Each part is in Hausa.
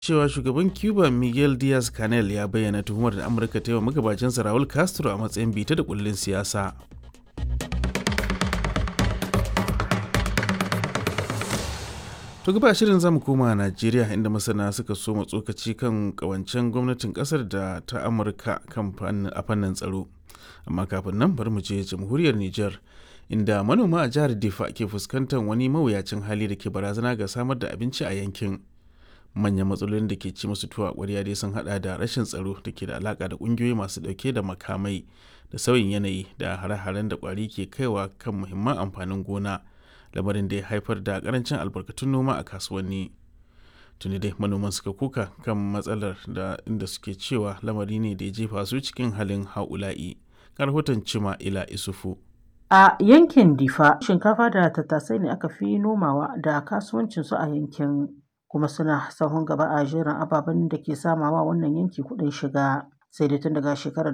cewa shugaban cuba miguel diaz canel ya bayyana tuhumar da amurka ta yi wa magabacinsa raul castro a matsayin bita da kullin siyasa to gaba shirin zamu koma najeriya inda masana suka so tsokaci kan kawancen gwamnatin kasar da ta amurka kan a fannin tsaro amma kafin nan bari mu je jamhuriyar niger inda manoma a jihar difa ke fuskantar wani mawuyacin hali da ke barazana ga samar da abinci a yankin manyan matsalolin da ke ci musu tuwa ƙwarya dai sun hada da rashin tsaro da ke da alaka da ƙungiyoyi masu ɗauke da makamai da sauyin yanayi da hare-haren da ƙwari ke kaiwa kan muhimman amfanin gona lamarin da ya haifar da karancin albarkatun noma a kasuwanni tuni dai manoman suka kuka kan matsalar da inda suke cewa lamari ne da ya jefa su cikin halin haula'i rahoton cima ila isufu A yankin Difa, shinkafa da tattasai ne aka fi nomawa da kasuwancinsu a yankin, kuma suna sahun gaba a jerin ababen da ke samawa wannan yanki kuɗin shiga. Sai dai tun daga shekarar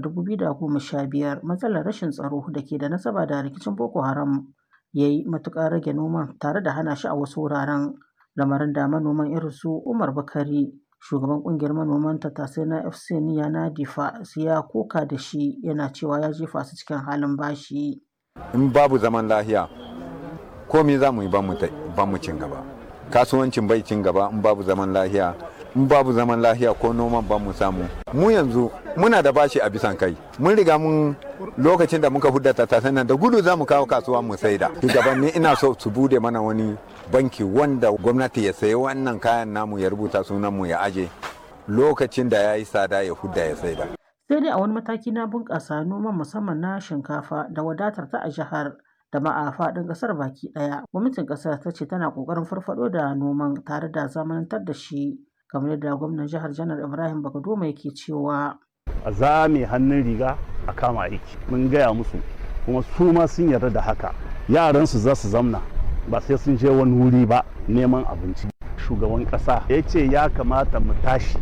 2015 matsalar rashin tsaro da ke da nasaba da rikicin Boko Haram ya yi matuƙar rage noman tare da hana shi a wasu wuraren. Lamarin da manoman irin su Umar Bakari, shugaban ƙungiyar manoman tattasai na FC Niya na Difa, ya koka da shi yana cewa ya jefa su cikin halin bashi. in babu zaman lahiya komi za mu yi ba mu cin gaba kasuwancin bai cin gaba in babu zaman lahiya in babu zaman lahiya ko noman ba mu samu mu yanzu muna da bashi a bisan kai mun riga mun lokacin da muka hudda tattasan nan da gudu za mu kawo kasuwa mu saida shugabanni ina so su bude mana wani banki wanda gwamnati ya sayi wannan kayan namu ya rubuta sunan mu ya aje lokacin da ya yi tsada ya hudda ya saida sai dai a wani mataki na bunƙasa noman musamman na shinkafa da wadatar ta a jihar da ma a faɗin ƙasar baki ɗaya gwamnatin ƙasar ta ce tana ƙoƙarin farfaɗo da noman tare da zamanantar da shi kamar yadda gwamnan jihar janar ibrahim bagadoma yake cewa a zame hannun riga a kama aiki mun gaya musu kuma su ma sun yarda da haka yaransu za su zamna ba sai sun je wani wuri ba neman abinci shugaban ƙasa ya ce ya kamata mu tashi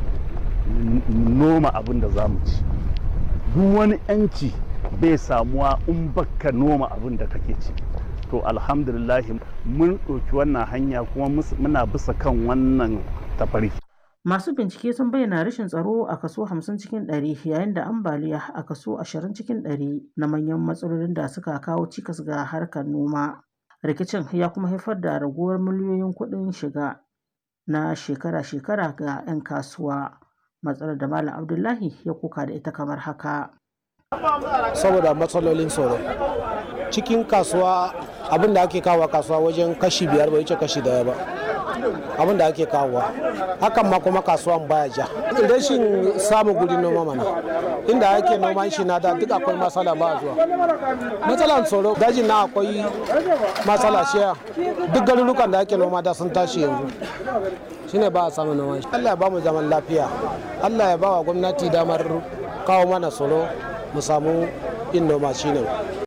noma abin da za mu ci duk wani yanci bai samuwa in baka noma abin da kake ci to alhamdulillahi mun ɗauki wannan hanya kuma muna bisa kan wannan tafari masu bincike sun bayyana rashin tsaro a kaso 50 cikin 100 yayin da ambaliya a kaso 20 cikin 100 na manyan matsalolin da suka kawo cikas ga harkar noma rikicin ya kuma haifar da raguwar miliyoyin kuɗin shiga na shekara-shekara ga 'yan kasuwa matsalar da Malam Abdullahi ya kuka da ita kamar haka. Saboda matsalolin tsoro. Cikin kasuwa abin da ake kawo kasuwa wajen kashi biyar bai wuce kashi daya ba. Abin da ake kawo hakan ma kuma kasuwan baya ja. Rashin samun gudun noma mana. Inda ake noman shi na da duk akwai matsala ba zuwa. Matsalan tsoro dajin na akwai matsala shiya. Duk garurukan da ake noma da sun tashi yanzu. shine ba a samun noman shi Allah ya ba mu zaman lafiya Allah ya ba wa gwamnati damar kawo mana tsaro mu samu yin noma shine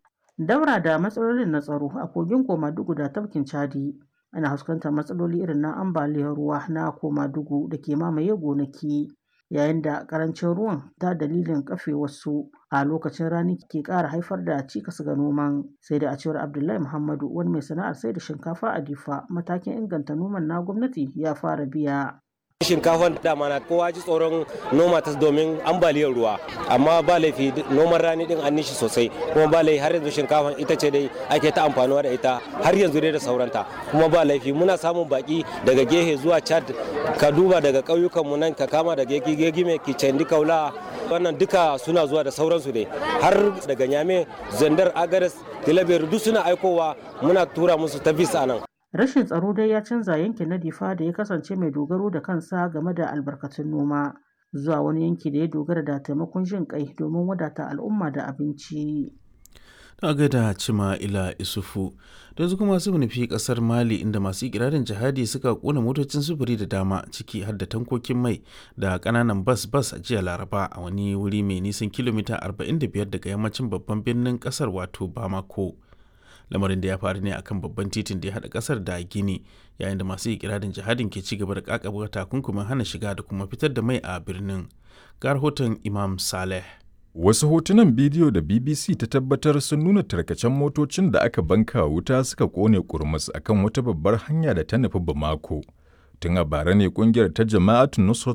daura da matsalolin na tsaro a kogin komadugu da tafkin chadi ana fuskantar matsaloli irin na ambaliyar ruwa na komadugu da ke mamaye gonaki yayin da karancin ruwan ta dalilin kafe wasu a lokacin rani ke ƙara haifar da cikas ga noman sai da a cewar abdullahi muhammadu wani mai sana'ar sai da shinkafa a difa matakin inganta noman na gwamnati ya fara biya shinkafan dama na kowa ji tsoron noma ta domin ambaliyar ruwa amma ba laifi noman rani din an nishi sosai kuma ba laifi har yanzu shinkafan ita ce dai ake ta amfanuwa da ita har yanzu dai da sauranta kuma ba laifi muna samun baki daga gehe zuwa chad ka duba daga ƙauyukan mu nan ka kama daga gegi mai kicendi kaula wannan duka suna zuwa da sauransu ne har daga nyame zandar agares tilabiyar duk suna aikowa muna tura musu ta bisa nan Rashin tsaro dai ya canza yankin na Difa da ya kasance mai dogaro da kansa game da albarkatun noma zuwa wani yanki da ya dogara da taimakon jin kai domin wadata al'umma da abinci. Ta gaida cima ila isufu da yanzu kuma su nufi kasar Mali inda masu ikirarin jihadi suka kona motocin sufuri da dama ciki har da tankokin mai da kananan bas bas a jiya Laraba a wani wuri mai nisan kilomita 45 daga yammacin babban birnin kasar wato Bamako. lamarin da ya faru ne akan babban titin da ya haɗa ƙasar da gini yayin da masu ikirarin jihadin ke ci gaba da kakaba takunkumin hana shiga da kuma fitar da mai a birnin ga rahoton imam saleh Wasu hotunan bidiyo da BBC ta tabbatar sun nuna tarkacen motocin da aka banka wuta suka kone kurmus akan wata babbar hanya da ta nufi Bamako. Tun a bara ne kungiyar ta Jama'atu Nusrat